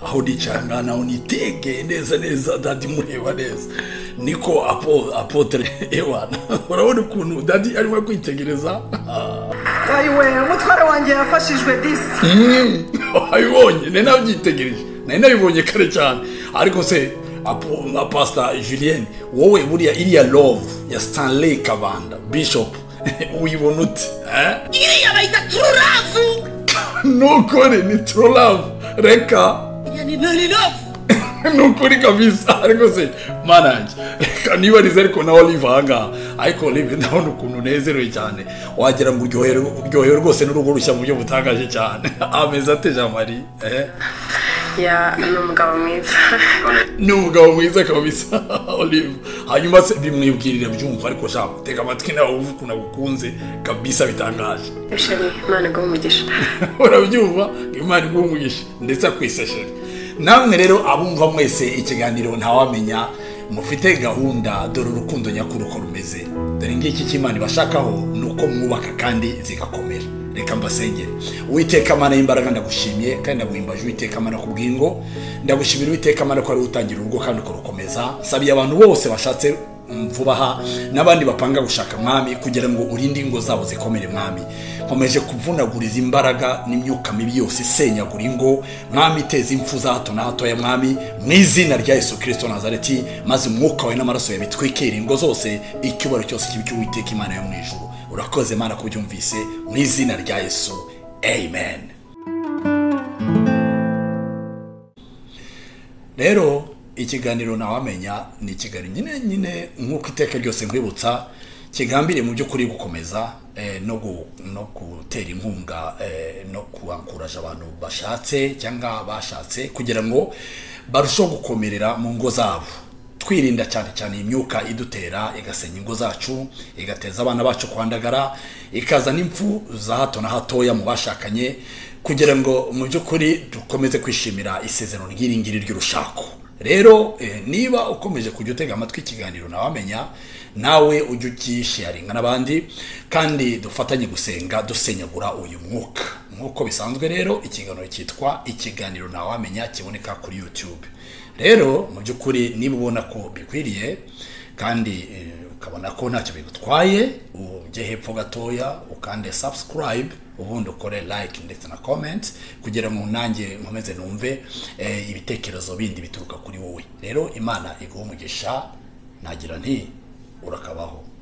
muricangana unitegeye neza neza dadi mureba neza niko apo apotere ewana urabona ukuntu dadi arimo kwitegereza ayiwe umutware wanjye yafashijwe disi abibonye nari nabyitegereje nari nabibonye kare cyane ariko se apo- na pasita julienne wowe buriya iriya love ya stanley kabanda bishop uyibona ute eh? iriya bayita tururavu nukuri ni tururavu reka iya ni norirovu nukuri kabisa ariko se manage kanibariza ariko nawe olive ahangaha ariko olive ndabona ukuntu unezerewe cyane wagira ngo uryohewe uryohewe rwose n'urugo rushya mu buryo butangaje cyane ameza ateje amari eh? ya ni umugabo mwiza ni umugabo mwiza kabisa olive hanyuma se bimwibwirire byumva ariko shaka tega amatwi nawe wumve ukuntu agukunze kabisa bitangaje bishari imana iguha umugisha urabyumva imana igumugisha ndetse akwisashira namwe rero abumva mwese ikiganiro ntawamenya mufite gahunda dore urukundo nyakuri uko rumeze dore ngiki cy'imana ibashakaho ni uko mwubaka kandi zigakomera reka mbasengere uwiteka amana y'imbaraga ndagushimye kandi ndaguhimbaje uwiteka amana ku bwingo ndagushimira uwiteka amana ko ari we utangira urugo kandi ukarukomeza sabiye abantu bose bashatse vuba aha n'abandi bapanga gushaka mwami kugira ngo urinde ingo zabo zikomere mwami nkomeje kuvunaguriza imbaraga n'imyuka mibi yose isenyagura ingo mwami iteza impfu za hato na hato ya mwami mu izina rya yesu kirisito nazareti maze umwuka wawe n'amaraso yawe bitwikira ingo zose icyubaro cyose kibi cy'uwiteka imana yo mu ijuru urakoze imana ko ubyumvise mu izina rya yesu amen rero ikiganiro ntawamenya ni ikiganiro nyine nyine nk'uko iteka ryose nkwibutsa kigambiriye mu by'ukuri gukomeza eh, no gu- no gutera inkunga eh, no kuhankuraje abantu bashatse cyangwa bashatse kugira ngo barusheho gukomerera mu ngo zabo twirinda cyane cyane imyuka idutera igasenya ingo zacu igateza abana bacu kwandagara ikazana impfu za hato na hatoya mu bashakanye kugira ngo mu by'ukuri dukomeze kwishimira isezerano ry'iri ngiri ry'urushako rero eh, niba ukomeje kujya utega amatwi ikiganiro ntawamenya nawe ujye ugisharinga n'abandi kandi dufatanye gusenga dusenyagura uyu mwuka nk'uko bisanzwe rero ikiganiro cyitwa ikiganiro ntawamenya kiboneka kuri youtube rero mu by'ukuri niba ubona ko bikwiriye kandi eh, ukabona ko ntacyo bigutwaye ujye hepfo gatoya ukande subscribe ubundi ukore like ndetse na comment kugira ngo nanjye nkomeze numve eh, ibitekerezo bindi bituruka kuri wowe rero imana iguha umugisha nagira nti urakabaho